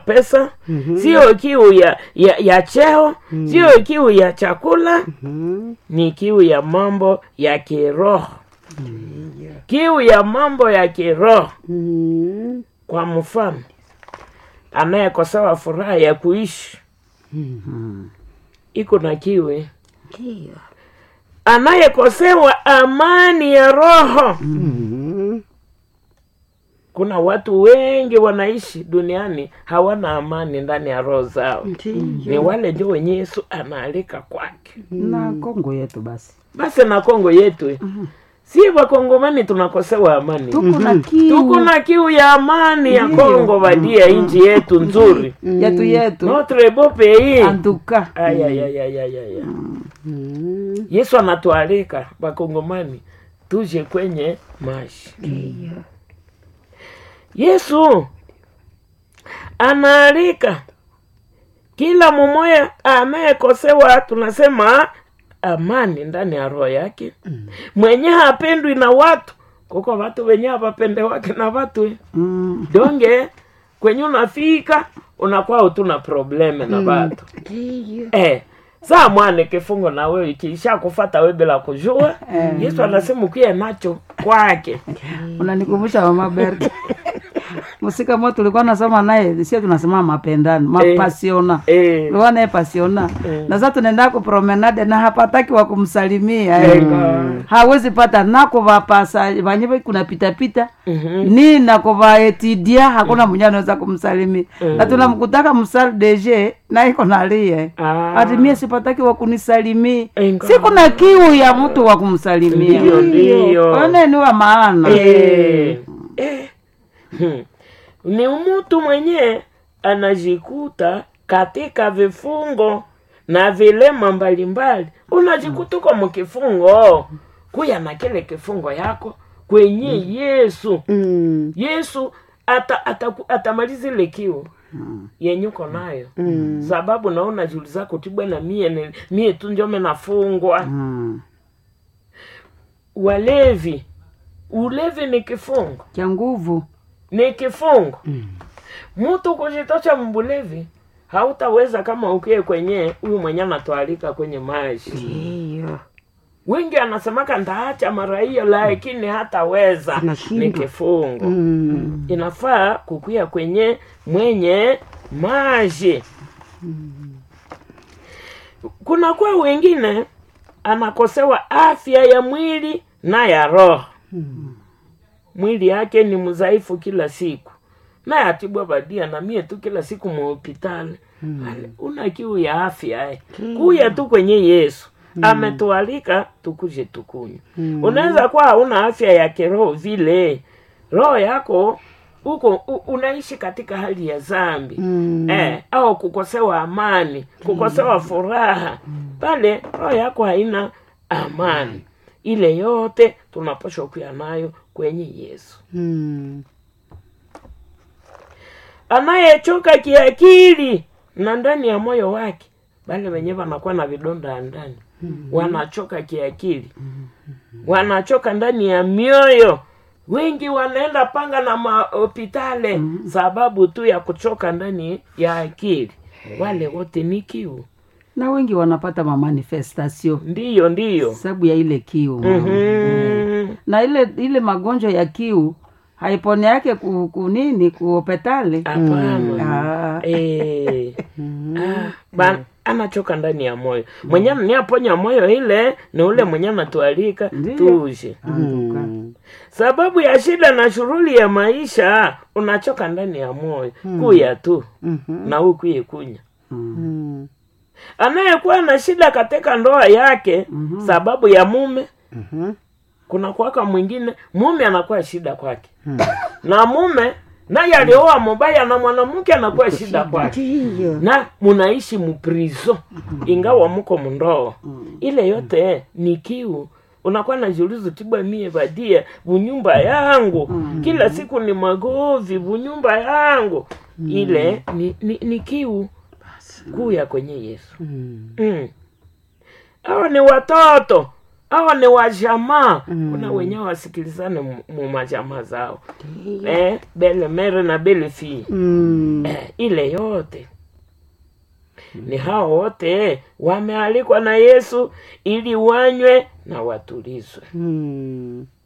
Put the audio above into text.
pesa sio kiu ya, ya, ya cheo sio kiu ya chakula ni kiu ya mambo ya kiroho kiu ya mambo ya kiroho Mm. kwa mfano anayekosewa furaha ya kuishi iko na kiwe Ndiyo. anayekosewa amani ya roho Mm. kuna watu wengi wanaishi duniani hawana amani ndani ya roho zao ni Ndiyo. wale ndio wenye yesu anaalika kwake na kongo yetu basi basi na kongo yetu si wakongomani tunakosewa amani tuko na kiu tuko na kiu ya amani ya kongo badia nchi yetu nzuri yetu yetu notre beau pays antuka ayayayayaya Mm. yesu anatualika wakongomani tuje kwenye maji Ndiyo. yesu anaalika kila mumoya anayekosewa tunasema amani ndani ya roho yake mwenye hapendwi na watu kuko watu wenye hawapende wake na watu eh. Mm. donge kwenye unafika unakuwa utuna probleme na watu Ndiyo. eh, saa mwane kifungo na wewe ikiisha kufata we bila kujua yesu anasema ukiye nacho kwake unanikumbusha mama Berta musika mo tulikuwa nasoma naye sie tunasema mapendano mapasiona eh, tulikuwa naye pasiona na sasa tunaenda ku promenade na hapataki wa kumsalimia eh. hawezi pata nako vapasa vanye kuna pita pita ni nako vaetidia hakuna mwenye anaweza kumsalimia na tunamkutaka msal dg na iko nalie Ah. ati mie sipataki wa kunisalimia Enga. siku na kiu ya mtu wa kumsalimia Ndiyo, ndiyo. one ni wa maana Eh, eh. Hmm. ni mtu mwenye anajikuta katika vifungo na vilema mbalimbali unajikuta uko mkifungo kuya na kile kifungo yako kwenye yesu Mm. yesu ata, ata, atamaliza ile kiu yenye uko nayo Mm. sababu naona juli zako tibwe na mie ni- mie tu njome nafungwa Mm. walevi ulevi ni kifungo cha nguvu ni kifungo mtu kujitosha mbulevi hautaweza kama ukie kwenye huyu mwenye anatwalika kwenye maji Ndiyo. wengi anasemaka ndaacha mara hiyo lakini hataweza ni Anashindwa. kifungo Mm. inafaa kukuya kwenye mwenye maji kuna kwa wengine anakosewa afya ya mwili na ya roho mwili yake ni mzaifu kila siku naye atibwa badia na mie tu kila siku muhopitali una kiu ya afya eh. kuya tu kwenye yesu ametualika tukuje tukunywa unaweza kuwa hauna afya ya kiroho vile roho yako uko u, unaishi katika hali ya zambi Mm. eh, au kukosewa amani kukosewa furaha pale roho yako haina amani ile yote tunapashwa kuya nayo kwenye yesu Mm. anayechoka kiakili na ndani ya moyo wake bale wenyewe wanakuwa na vidonda ya ndani wanachoka kiakili wanachoka ndani ya mioyo wengi wanaenda panga na mahopitale sababu tu ya kuchoka ndani ya akili wale wote ni kiu na wengi wanapata mamanifestasio ndiyo ndiyo sababu ya ile kiu Mhm. na ile ile magonjwa ya kiu haipone yake ku, kunini kuopetale hapana Ah, Eh. Ah, ba- anachoka ndani ya moyo mwenye niaponya moyo ile ni ule mwenye anatualika Ndiyo. tuje antuka. Mm. sababu ya shida na shughuli ya maisha unachoka ndani ya moyo kuya tu Mhm. na ukuye kunya Mm. anayekuwa na shida katika ndoa yake sababu ya mume Mhm. kuna kwaka mwingine mume anakuwa shida kwake na mume naye alioa mubaya na mwanamke anakuwa shida kwake Ndiyo. na munaishi muprizo ingawa muko mndoo ile yote ni kiu unakuwa najiuliza tibwa mie badia bunyumba yangu kila siku ni magovi bunyumba yangu ile ni, ni, ni kiu kuu ya kwenye yesu Mm. mm. hawa ni watoto awa ni wajamaa kuna wenyewe wasikilizane mu- mu majamaa zao eh, bele mere na bele fii Mm. eh, ile yote ni hao wote wamealikwa na yesu ili wanywe na watulizwe Mm.